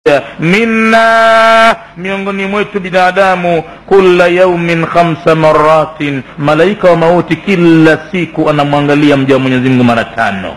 minna miongoni mwetu binadamu kula yaumin khamsa maratin malaika wa mauti kila siku anamwangalia mja wa mwenyezi mungu mara tano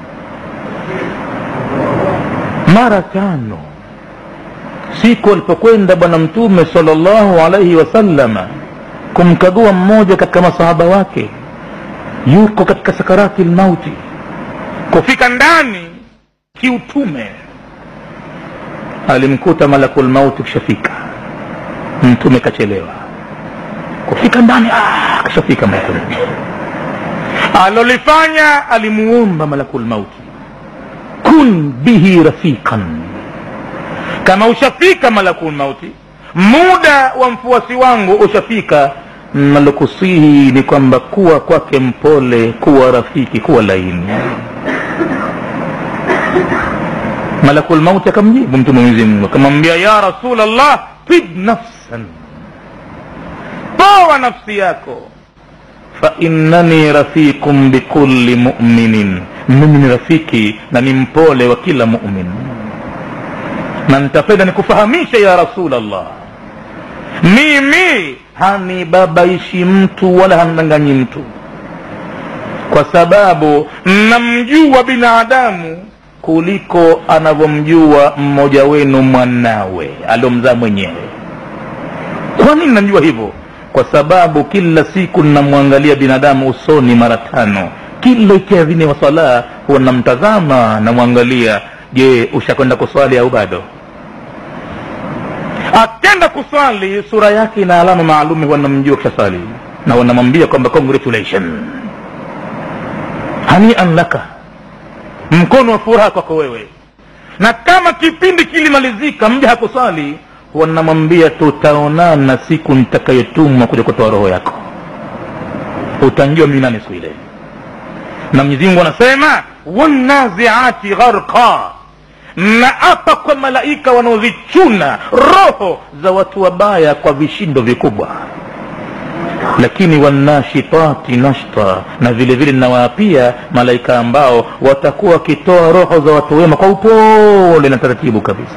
mara tano siku alipokwenda bwana mtume salllahu alaihi wasallama kumkagua mmoja katika masahaba wake yuko katika sakarati lmauti kufika ndani kiutume alimkuta malakul mauti kishafika mtume kachelewa kufika ndani ah, kashafika mtume alolifanya alimuomba malakul mauti kun bihi rafiqan kama ushafika malakul mauti muda wa mfuasi wangu ushafika nalokusihi ni kwamba kuwa kwake mpole kuwa rafiki kuwa laini malakul mauti akamjibu mtume mwenyezi mungu akamwambia ya rasulllah tib nafsan toa nafsi yako fainnani rafiqun bikulli muminin mimi ni rafiki na ni mpole wa kila mumin na nitapenda nikufahamisha ya rasulllah mimi hanibabaishi mtu wala hamdanganyi mtu kwa sababu namjua binadamu kuliko anavyomjua mmoja wenu mwanawe aliomzaa mwenyewe kwa nini namjua hivyo kwa sababu kila siku namwangalia binadamu usoni mara tano kila ikiadhini wa swala huwa namtazama namwangalia je ushakwenda kuswali au bado akenda kuswali sura yake ina alama maalumi huwa namjua kishaswali na wanamwambia kwamba congratulation hanian laka mkono wa furaha kwako wewe na kama kipindi kilimalizika mja hakuswali wanamwambia tutaonana siku nitakayotumwa kuja kutoa roho yako utanjua mimi nani siku ile na mwenyezi mungu anasema wanaziati gharqa na apa kwa malaika wanaozichuna roho za watu wabaya kwa vishindo vikubwa lakini wanashitati nashta na vile vile nawaapia malaika ambao watakuwa wakitoa roho za watu wema kwa upole na taratibu kabisa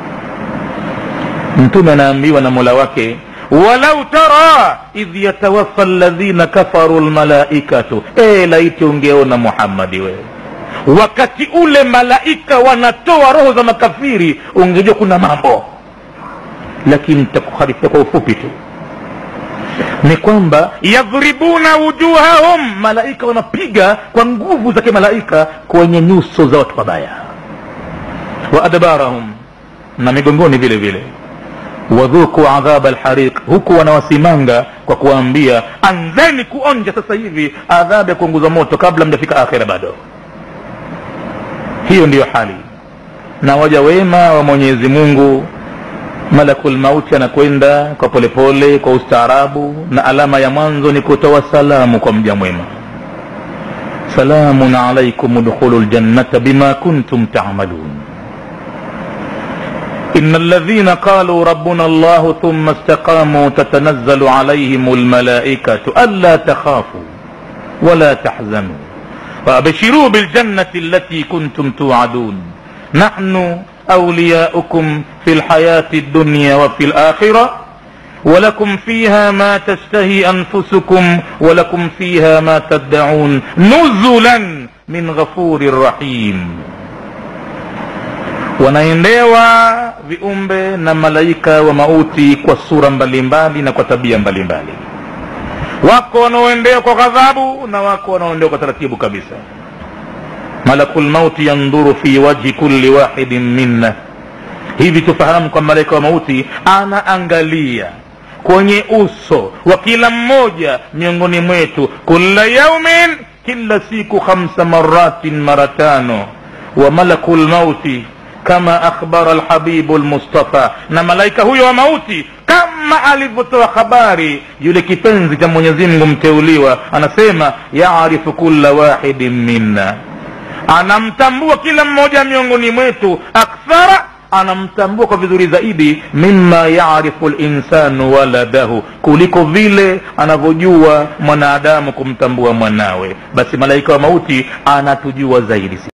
mtume anaambiwa na mola wake walau tara idh yatawafa ladhina kafaru lmalaikatu e laiti ungeona muhammadi wewe wakati ule malaika wanatoa roho za makafiri ungejua kuna mambo lakini takuharifia kwa ufupi tu ni kwamba yadhribuna wujuhahum malaika wanapiga kwa nguvu za kimalaika kwenye nyuso za watu wabaya wa adbarahum na migongoni vile vile wadhuku adhaba lhariq huku wanawasimanga kwa kuwaambia anzeni kuonja sasa hivi adhabu ya kuunguza moto kabla mjafika akhira bado hiyo ndiyo hali na waja wema wa mwenyezi mungu malakul mauti anakwenda kwa polepole pole, kwa ustaarabu na alama ya mwanzo ni kutoa salamu kwa mja mwema salamun alaikum udkhulu ljannata bima kuntum tamalun إن الذين قالوا ربنا الله ثم استقاموا تتنزل عليهم الملائكة ألا تخافوا ولا تحزنوا وأبشروا بالجنة التي كنتم توعدون نحن أولياؤكم في الحياة الدنيا وفي الآخرة ولكم فيها ما تشتهي أنفسكم ولكم فيها ما تدعون نزلا من غفور رحيم wanaendewa viumbe na malaika wa mauti kwa sura mbalimbali na kwa tabia mbalimbali wako wanaoendewa kwa ghadhabu na wako wanaoendewa kwa taratibu kabisa malakul mauti yandhuru fi wajhi kulli wahidin minna hivi tufahamu kwa malaika wa mauti anaangalia kwenye uso wa kila mmoja miongoni mwetu kula yaumin kila siku khamsa maratin mara tano wa malaku lmauti kama akhbara lhabibu lmustafa na malaika huyo wa mauti kama alivyotoa habari yule kipenzi cha mwenyezi mungu mteuliwa anasema yarifu kula wahidin minna anamtambua kila mmoja miongoni mwetu akthara anamtambua kwa vizuri zaidi mima yarifu linsanu waladahu kuliko vile anavyojua mwanadamu kumtambua mwanawe basi malaika wa mauti anatujua zaidi